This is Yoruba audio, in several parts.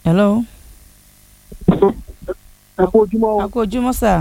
hello ẹ kú ojúmọ́ a kú ojúmọ́ sà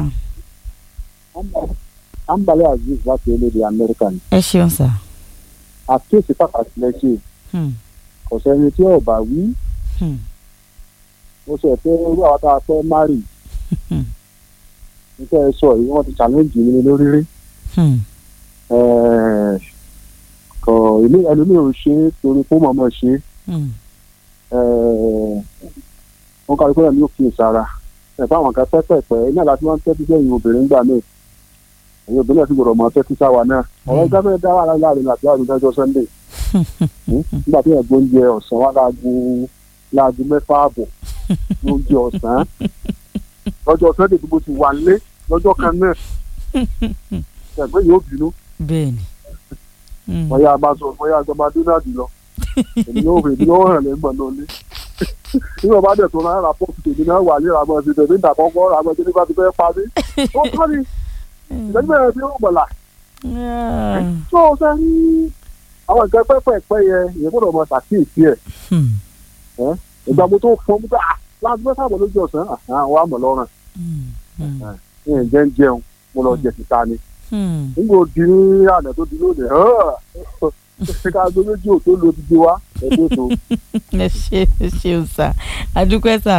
ambale aziz láti orílẹ̀-èdè amẹ́ríkà ni ẹ ṣeun sà àkíyèsí pàtàkì lẹ́sẹ̀ Hmm, kò sẹ́ni tí ò bá wí hmm, ó sọ pé irú àwọn tá a fẹ́ márì hmm, nípa ẹ sọ yìí wọ́n ti challenge mi lórí rí hmm, Ẹ̀ẹ̀, kò ilé ẹlòmíì ò ṣe é torí kó mọ̀ọ́mọ̀ ṣe é hmm, Ẹ̀ẹ̀, wọ́n kárí pé ẹ̀mí ò kíyè sára ẹ̀fọ́ àwọn kan pẹ́pẹ́pẹ́ iná láti wọ́n tẹ́tí sẹ́yìn obìnrin gbà náà ẹ̀yin obìnrin náà sì gbọ́dọ̀ mọ tẹ́tí sáwa náà ọ̀rọ̀ gáfẹ́ dá wà láàrin àti láàrin dájọ́ sunday nígbà tí ẹ̀gbọ́n oúnjẹ ọ̀sán wà láago láago mẹ́fà àbọ̀ oúnjẹ ọ̀sán lọ́jọ́ sunday tí mo ti wà lé lọ́jọ́ kan náà ẹ̀gbọ́n yóò bínú bẹ́ẹ̀ni Hmm, bóyá a máa sọ bóyá àjọba donald lọ èmi yóò rìn èmi yóò hàn lẹ́gbọ̀n náà lé nígbà bá dẹ̀ tó náà rà pọ̀ tèmi náà wà ní ìràmọ̀ sí tèmi ìdà kọ́kọ́ ràmọ̀ sí nípa ti fẹ́ pa mí ó kọ́ ni ìdájọ́ bẹ̀rẹ̀ sí ó gbọ̀là ah, tó o sẹ́ ní àwọn nǹkan pẹ́pẹ́pẹ́ yẹn ìyẹn gbọ́dọ̀ mọ ṣàkíyèsí ẹ̀ hmm, ìgbà mo tó fọ́n mú bá láti mẹ́fà bọ̀ lójú ọ̀sán àwọn àmọ̀ lọ́rùn hmm, hmm, ní ǹjẹ́ ń jẹun mo lọ jẹ síta ni hmm. nígbà ó di ní àná tó di lónìí ṣé ká gbé méjì ò tó lo dídí wa ẹgbẹ́ tó ẹ ṣe ẹ ṣeun sà adúpẹ́ sà.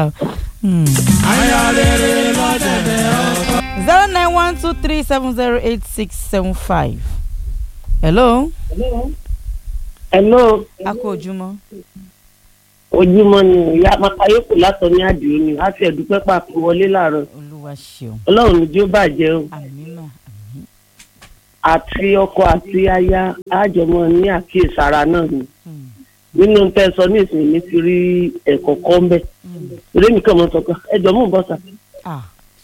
zero nine one two three seven zero eight six seven five. hello hello a kú ojúmọ́. ojúmọ́ ni ìyá makayoko látọ̀ ní àdìo ni a fi ẹ̀dúpẹ́ pàpọ̀ wọlé láàárọ̀ olúwa ṣeun ọlọ́run ní jí ó bàjẹ́ o àmín mà àmín. àti ọkọ àti aya àjọmọ ní àkíyèsára náà ni Hmm, nínú tẹ́ ẹ sọ ní ìsìn mi ti rí ẹ̀kọ́ kọ́ ń bẹ̀ hmm. eré mi kàn mọ́ sọ pé ẹjọ́ mú un bọ́ sà ah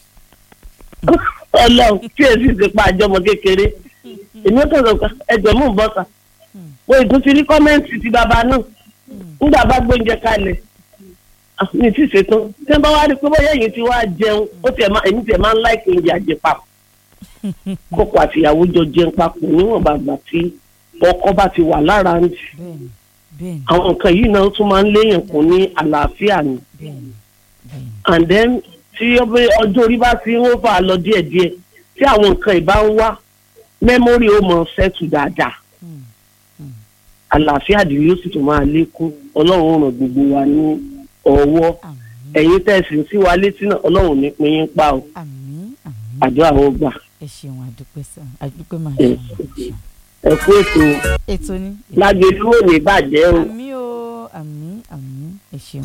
ọlọ́run tí èsì ti pa àjọmọ kékeré èmi ó kàn sọ pé ẹjọ́ mú un bọ́ sà mo ìtún ti rí kọ́mẹ́ǹtì ti bàbá náà nígbà bá gbóúnjẹ kalẹ̀ ah, mi ti ṣètò tí wọ́n bá wá rí i pé bóyá èyí ti wá jẹun ó tiẹ̀ máa èmi tiẹ̀ máa ń láìpẹ́ oúnjẹ àjẹpapọ̀ kókò àtìyàwó jọ jẹun papọ̀ níwọ̀n bàgbà tí ọkọ bá ti wà lára ń jù bẹ́ẹ̀ni bẹ́ẹ̀ni àwọn nǹkan yìí náà tún máa ń léèyàn kún ní àlàáfíà ni bẹ́ẹ̀ni bẹ́ẹ̀ni. and then tí ọbẹ̀ ọjọ́ orí bá ti ń wọ́n fà á lọ díẹ̀díẹ̀ tí àwọn nǹkan ìbá ń wá mẹ́mórì ó mọ̀ ṣẹ́tù dáadáa Hmm, àlàáfíà àdìrí ó sì tún máa lékún ọlọ́run ó ràn gbogbo wa ní ọwọ́ àmín ẹ̀yin tẹ̀sí sí wa létí náà ọlọ́run ní pín yín pa o àmín àmín. àjọ àwọn gbà ẹ ṣeun àdúpẹ́ sà àdúpẹ́ máa Ẹ ṣeun. ẹ kú ètò ètò ni. lágbèlú ò ní bàjẹ́ o. àmín o àmín àmín ẹ ṣeun.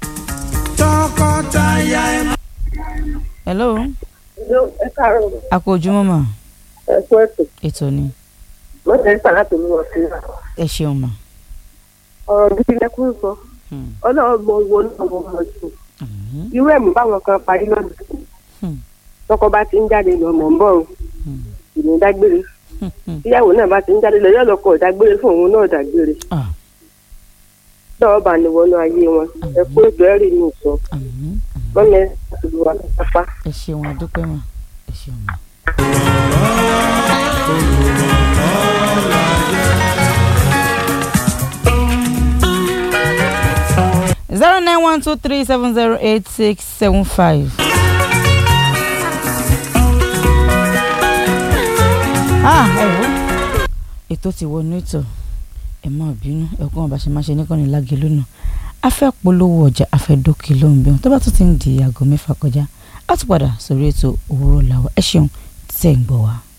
hello ẹ káàárọ̀ a kú ojúmọ́ mà ẹ kú ètò ètò ni lọ́sẹ̀ nípa láti mú wọn sí i. ẹ ṣeun mà. ọ̀rọ̀ gidi lẹ́kún sọ Hmm, ọlọ́run mọ owó náà wọ́n mọ̀ sí i. àmín. irú ẹ̀mú báwọn kan parí lọ́dún Hmm, tọkọ bá ti ń jáde lọ mọ̀ ń bọ̀ o hmm, ìní dágbére hmm, hmm. tíyàwó náà bá ti ń jáde lọ yóò lọkọ dágbére fún òun náà dágbére Ah, lọ́wọ́ bá ní wọnú ayé wọn ẹ kú ètò ẹ̀rí mi sọ àmín àmín. mọ́mí ẹ ti lu wa pápá. ẹ ṣeun àdúpẹ́ mà ẹ ṣeun mà. zero nine one two three seven zero eight six seven five. ah ẹ wo ètò ti wọnú ètò ẹ má bínú ẹkún ọba ṣe máa ṣe níkànnì lágẹ lónà a fẹ́ polówó ọjà a fẹ́ dókè lóhùn bí wọn tó bá tún ti ń di aago mẹ́fà kọjá a tún padà sórí ètò òwúrọ̀ làwọn ẹ ṣeun tẹ̀ ń gbọ́ wa.